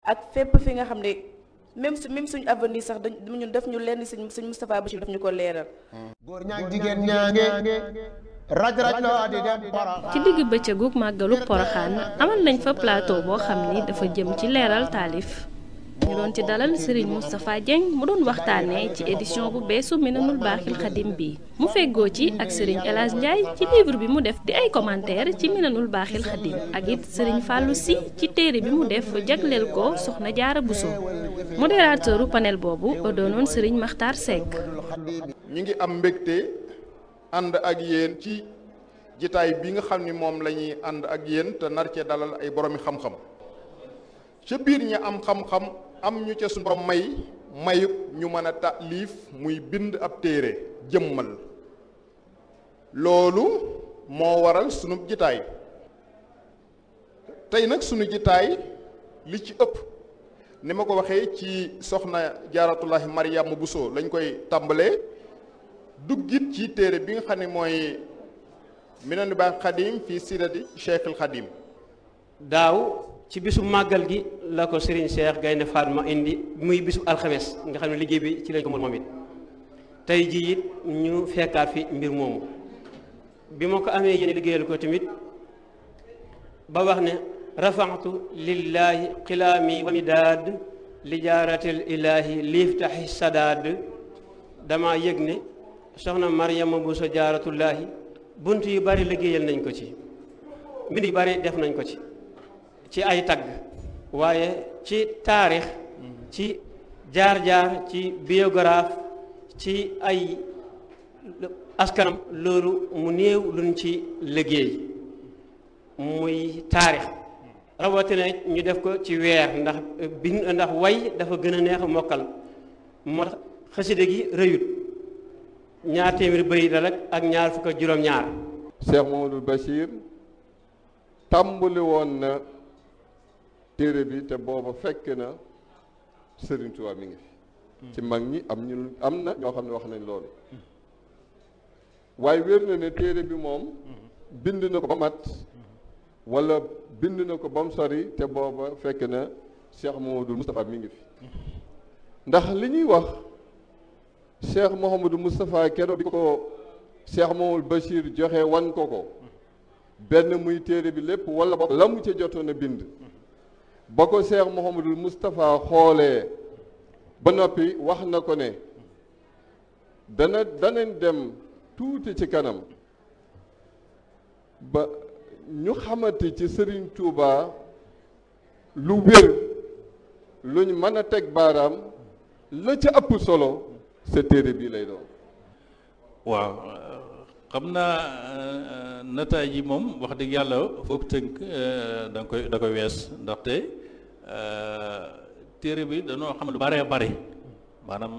ak fépp fi nga xam ne même su même suñu avenir sax dañ ñun def ñu lenn suñ suñ Moustapha Bachir daf ñu ko leeral. góor ñaag jigéen ñaange raj raj loo di dem ci digg bëccëgug màggalu poroxaan amal nañ fa plateau boo xam ni dafa jëm ci leeral taalif ñu doon ci dalal Serigne Moustapha Dieng mu doon waxtaanee ci édition bu beesu Minanul Baaxil Xadim bi mu feggoo ci ak Serigne El Hadj Ndiaye ci livre bi mu def di ay commentaire ci Minanul Baaxil Xadim ak it Serigne Fallou Sy ci téere bi mu def jagleel ko Soxna Jaara Buso modérateuru panel boobu doonoon Serigne Makhtar Seck. ñi ngi am mbégte ànd ak yéen ci jitaay bi nga xam ni moom la ñuy ànd ak yéen te nar cee dalal ay boroomi xam-xam ca biir ñi am xam-xam am ñu ca suñu borom may mayub ñu mën a taalif muy bind ab téere jëmmal loolu moo waral sunu jitaay tey nag sunu jitaay li ci ëpp ni ma ko waxee ci soxna jaaratullahi Mariama Bousso lañ koy tàmbalee duggit ci téere bi nga xam ne mooy Minanul Baaxil Xadim fii sirati Cheikhul Xadim daaw ci bisu màggal gi la ko Serigne Cheikh Gaynde Fatma indi muy bisu alxames nga xam ne liggéey bi ci lañ ko moom it tey jii it ñu fekkaat fi mbir moomu bi ma ko amee yéen liggéeyal ko tamit ba wax ne rafaxtu lillahi xilaami wa midaad li jaaratil ilaahi liiftaxi sadaad dama yëg ne soxna Mariama Bousso jaaratullaahi bunt yu bari liggéeyal nañ ko ci mbind yu bari def nañ ko ci ci ay tagg waaye ci taarix ci jaar-jaar ci biographe ci ay askanam loolu mu néew luñ ci liggéey muy taarix rawatina ñu def ko ci weer ndax bind ndax way dafa gën a neex a mokkal moo tax xaside gi rëyut ñaar téeméeri bëy la rek ak ñaar fukk ak juróom-ñaar Cheikh Mamadou Bachir tàmbali woon na téere bi te booba fekk na Serigne Touba mi ngi fi ci mag ñi am ñu am na ñoo xam ne wax nañ loolu waaye wér na ne téere bi moom bind na ko ba mat wala bind na ko ba mu sori te booba fekk na Cheikh Mamadou Moustapha mi ngi fi ndax li ñuy wax Cheikh Mouhamadou Moustapha keroog bi ko Cheikh Mamadou Bachir joxe wan ko ko benn muy téere bi lépp wala ba la mu ca jotoon a bind ba ko Cheikh Mouhamadou Moustapha xoolee ba noppi wax na ko ne dana danañ dem tuuti ci kanam ba ñu xamante ci Serigne Touba lu wér luñ mën a teg baaraam la ca ëpp solo sa téere bii lay doon waaw xam naa nataay yi moom wax dëgg yàlla foofu tënk da nga koy da koy wees ndaxte téere bi dañoo xam lu bare bare maanaam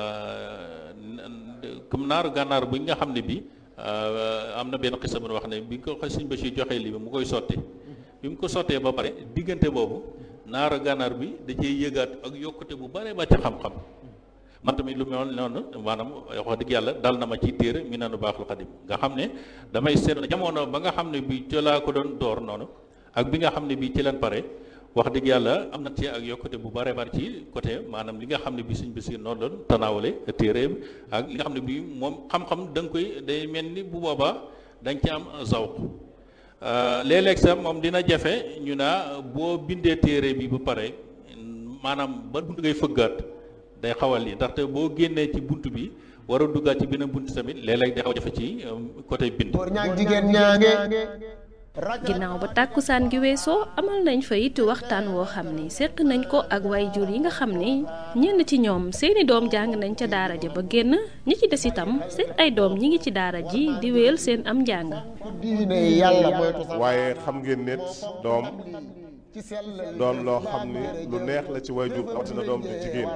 comme naaru gànnaar bi nga xam ne bi am na benn xisa bu wax ne bi ko Sëñ Bachir joxee lii bi mu koy sotti bi mu ko sottee ba pare diggante boobu naaru gànnaar bi da cee yëgaat ak yokkute bu bare ba ci xam-xam man tamit lu mel noonu maanaam wax dëgg yàlla dal na ma ci téere Minanul Baaxil Xadim nga xam ne damay seet jamono ba nga xam ne bi ci laa ko doon door noonu ak bi nga xam ne bi ci leen pare wax dëgg yàlla am na ci ak yokkute bu bare bare ci côté maanaam li nga xam ne bi suñ bisi noonu doon tanaawale téeréem ak li nga xam ne bi moom xam-xam da nga koy day mel ni bu boobaa da nga ci am zawq léeg-léeg sax moom dina jafe ñu naa boo bindee téere bi bu pare maanaam ba bunt ngay fëggaat day xawal yi ndaxte boo génnee ci bunt bi war a duggaat ci beneen bunt tamit léeg-léeg day xaw jafe ci côté bind góor ñaag jigéen ñaange ginnaaw ba tàkkusaan gi weesoo amal nañ fa it waxtaan woo xam ni seq nañ ko ak waajur yi nga xam ni ñenn ci ñoom seeni doom jàng nañ ca daara ja ba génn ñi ci des itam seen ay doom ñi ngi ci daara ji di wéyal seen am njàng. diine yàlla moytu sa waaye xam ngeen nit doom doon loo xam ni lu neex la ci waajur rawatina doom ju jigéen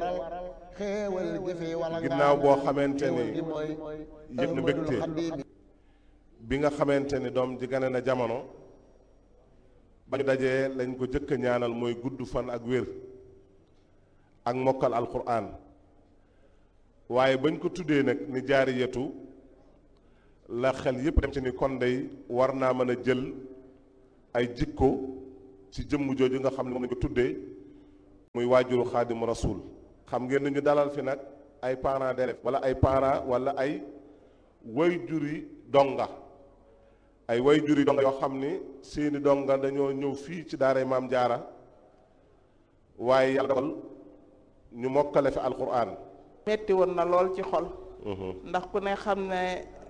ginnaaw boo xamante ni yëg na mbégte bi nga xamante ni doom ji gane na jamono ba ñu dajee lañ ko jëkk a ñaanal mooy gudd fan ak wér ak mokkal alquran waaye bañ ko tuddee nag ni jaari yetu la xel yépp dem ci ni kon day war naa mën a jël ay jikko ci jëmm jooju nga xam ne moom lañ ko tuddee muy waajuru xaadimu rasul xam ngeen ni ñu dalal fi nag ay parents d'élèves wala ay parents wala ay wayjuri donga ay wayjuri donga yoo xam ni seeni donga dañoo ñëw fii ci daaray maam jaara waaye yàlla dogal ñu mokkale fi alquran metti woon na lool ci xol ndax ku ne xam ne